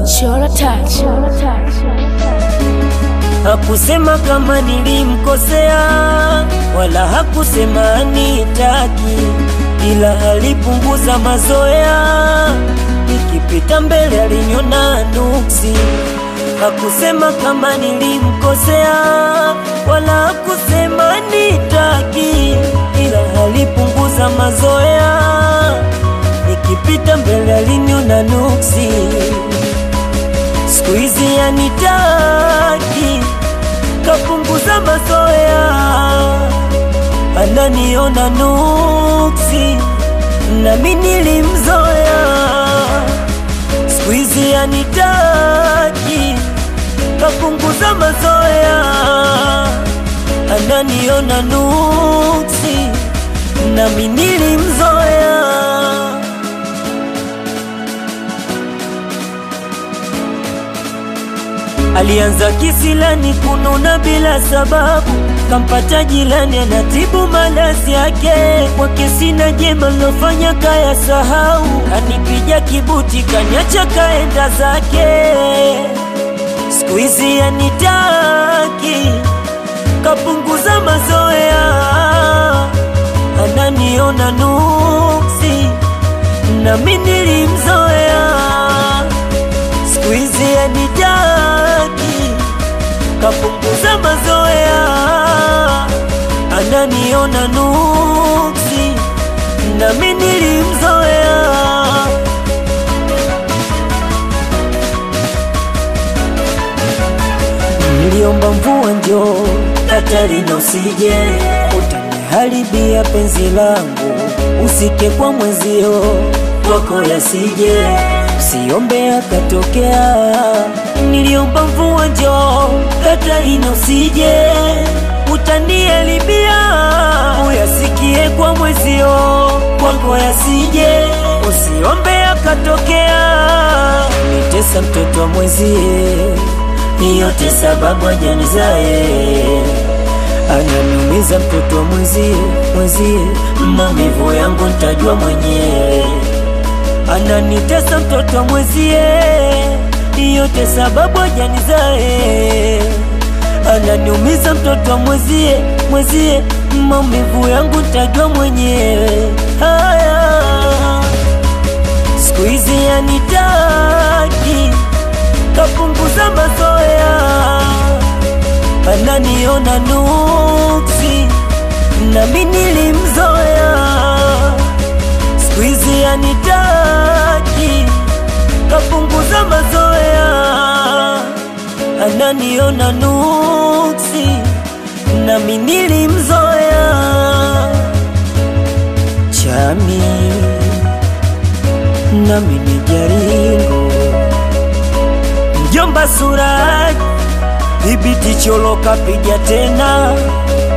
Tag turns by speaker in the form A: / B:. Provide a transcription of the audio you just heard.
A: Chora touch.
B: Hakusema kama nilimkosea, wala hakusema anitaki, ila alipunguza mazoea. Nikipita mbele aliniona nuksi. Hakusema kama nilimkosea, wala hakusema nitaki, ila alipunguza mazoea. Nikipita mbele aliniona nuksi. Siku hizi anitaki, kapunguza mazoea, ananiona nuksi, nami nilimzoea. Siku hizi anitaki, kapunguza mazoea, ananiona nuksi, nami nilimzoea. Alianza kisilani kununa bila sababu, kampata jilani anatibu malazi yake. Kwake sina jema lofanya kaya sahau, kanipija kibuti kanyacha kaenda zake. Siku hizi anitaki, kapunguza mazoea, ananiona nuksi, nami nilimzoea siku hizi anitaki, kapunguza mazoea, ananiona nuksi, nami nilimzoea. Niliomba mvua njoo, Katarina usije, utaniharibia penzi langu, usike kwa mwezio kwako yasije Siombe akatokea, niliomba mvua njoo, Katarina usije, utanielibia uyasikie kwa mwezio, kwako yasije, usiombe akatokea, nitesa mtoto wa mwezie, yote sababu ajanizae ananiumiza mtoto wa mwezie, mwezie, maumivu yangu ntajua mwenyewe ananitesa mtoto wa mwezie, yote sababu ajanizae. Ananiumiza mtoto wa mwezie, mwezie, maumivu yangu ntajua mwenyewe. Haya, siku hizi anitaki, kapunguza mazoea, ananiona nuksi, nami nilimzoea siku hizi anitaki, kapunguza mazoea, ananiona nuksi, nami nilimzoea. Chami nami ni jaringo, mjomba Suraj, dhibiti cholo kapiga tena